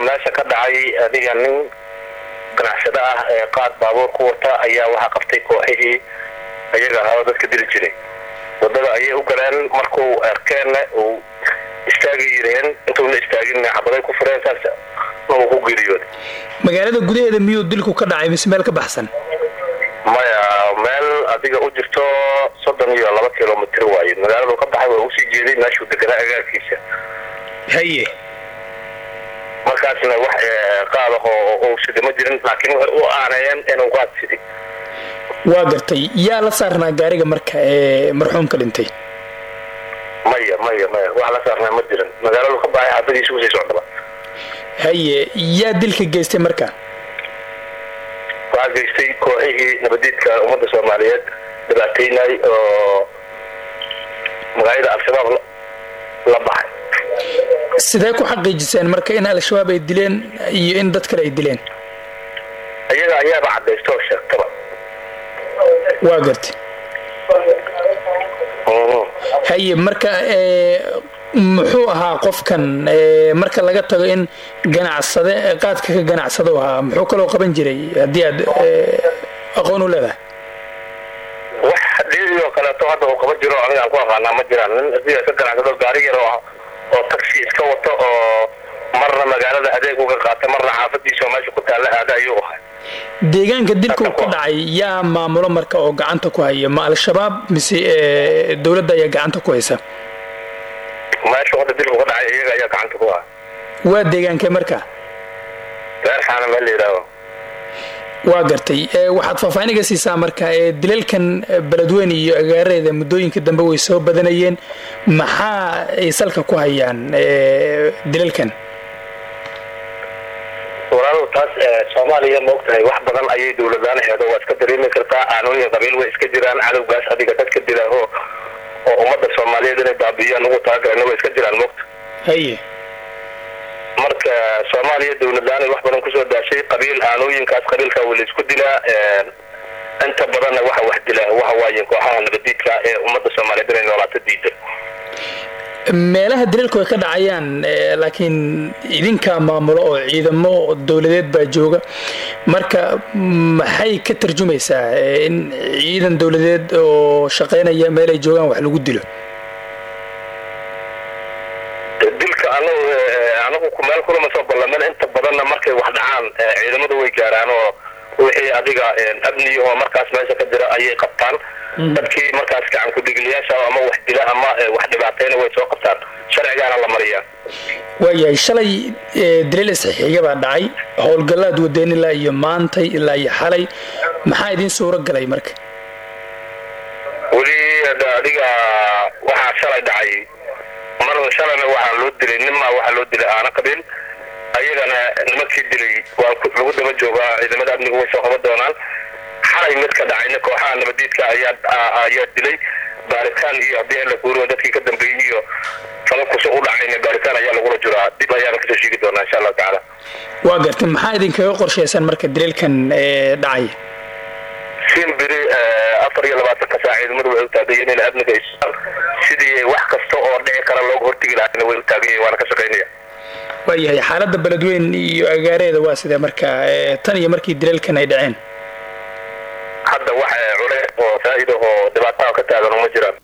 meesha ka dhacay adiga nin ganacsado ah ee qaad baabuur ku wata ayaa waxaa qabtay kooxihii ayaga ahaa oo dadka dili jiray wadada ayay u galeen markuu arkeenna uu istaagi yireen intuuna istaagin xabaday ku fureen saas uu ku geeriyooday magaalada gudaheeda miyuu dilku ka dhacay mise meel ka baxsan maya meel adiga u jirto soddon iyo laba kilomitr waaye magaaladu ka baxay waa usii jeeday meeshuu deganaa agaarkiisa haye markaasna wax qaadaho uu sida ma jirin laakiin waxay u aaneeyeen inuu qaad siday waa gartay yaa la saarnaa gaariga marka ee marxuumka dhintay maya maya maya wax la saarnaa ma jirin magaaladu ka baxay xaafadiisa usii socdaba haye yaa dilka geystay marka waxaa geystay kooxihii nabadiidka ummadda soomaaliyeed dhibaataynay oo magaalada al-shabaab la baxay sidee ku xaqiijiseen marka in al-shabaab ay dileen iyo in dad kale ay dileen iyaga ayaaba cadaysta oo sheegtaba waa gartay haye marka muxuu ahaa qofkan marka laga tago in ganacsade qaadka ka ganacsado ahaa muxuu kaloo qaban jiray haddii aad aqoon u leedahay wax dhiidii oo kaleeto hadda uu qaban jiro anigaan ku aqaanaa ma jiraan nin adiga ka ganacsado gaari yar oo oo taxi iska wato oo marna magaalada adeeg uga qaata marna xaafadiisa oo meesha ku taalla aada ayuu ahay deegaanka dilku ka dhacay yaa maamulo marka oo gacanta ku haya ma al-shabaab mise dowladda ayaa gacanta ku haysa meesha hadda dilku ka dhacay iyaga ayaa gacanta ku haya waa deegaankee marka reer xaana meel la yidhaahdo waa gartay waxaad faahfaahiniga siisaa marka dilalkan beledweyne iyo agaareeda muddooyinka dambe way soo badanayeen maxaa ay salka ku hayaan dilalkan walaalow taas soomaaliya maogtahay wax badan ayay dowladaan heedo waa iska dareemi kartaa aanooyin qabiil way iska jiraan cadowgaas adiga dadka dilaaho oo ummadda soomaaliyeed inay baabiiyaan ugu talagalana way iska jiraan mogta haye marka soomaaliya dowladlaanay wax badan kusoo daashay qabiil aanooyinkaas qabiilka waa laysku dilaa inta badanna waxa wax dila waxa waaye kooxaha nabadiidka ee ummadda soomaaliyeed inay noolaato diida meelaha dilalku ay ka dhacayaan laakiin idinkaa maamulo oo ciidamo dowladeed baa jooga marka maxay ka tarjumaysaa in ciidan dowladeed oo shaqaynaya meel ay joogaan wax lagu dilo dilka anagu anagu meel kulama soo ballamen inta badanna markay wax dhacaan ciidamadu way gaaraan oo wixii adiga amni oo markaas meesha ka jira ayay qabtaan dadkii markaas gacan ku-dhiglayaasha ama wax dila ama wax dhibaatayna way soo qabtaan sharcigaana la mariyaa waayahay shalay dilal isxixiga baa dhacay howlgallaad wadeen ilaa iyo maantay ilaa iyo xalay maxaa idiin suuro galay marka weli adiga waxaa shalay dhacay mar shalayna waxaa loo dilay ninmaa waxaa loo dilay aana qabiil ayagana nimankii dilay waa lagu daba joogaa ciidamada amnigu way soo qaban doonaan xalay mid ka dhacayna kooxaha nabadiidka ayaa ayaa dilay baaritaan iyo haddii la guuriyo dadkii ka dambeeyey iyo falabkusu u dhacayna baaritaan ayaa lagula jiraa dib ayaana kasoo sheegi doonaa insha allahu tacaala waa gartay maxaa idinkaga qorshaysan marka dilalkan dhacay simbiri afar iyo labaatanka saac ciidamadu way u taagayiin in amniga isaan sidii wax kasta oo dhici kara looga hortegi lahaana way u taagayiin waana ka shaqaynaya waayahay xaaladda beledweyn iyo agaareeda waa sidee marka tan iyo markii dilalkan ay dhaceen hadda wax cule oo faa'iida oo dhibaataa ka taagan uma jiraan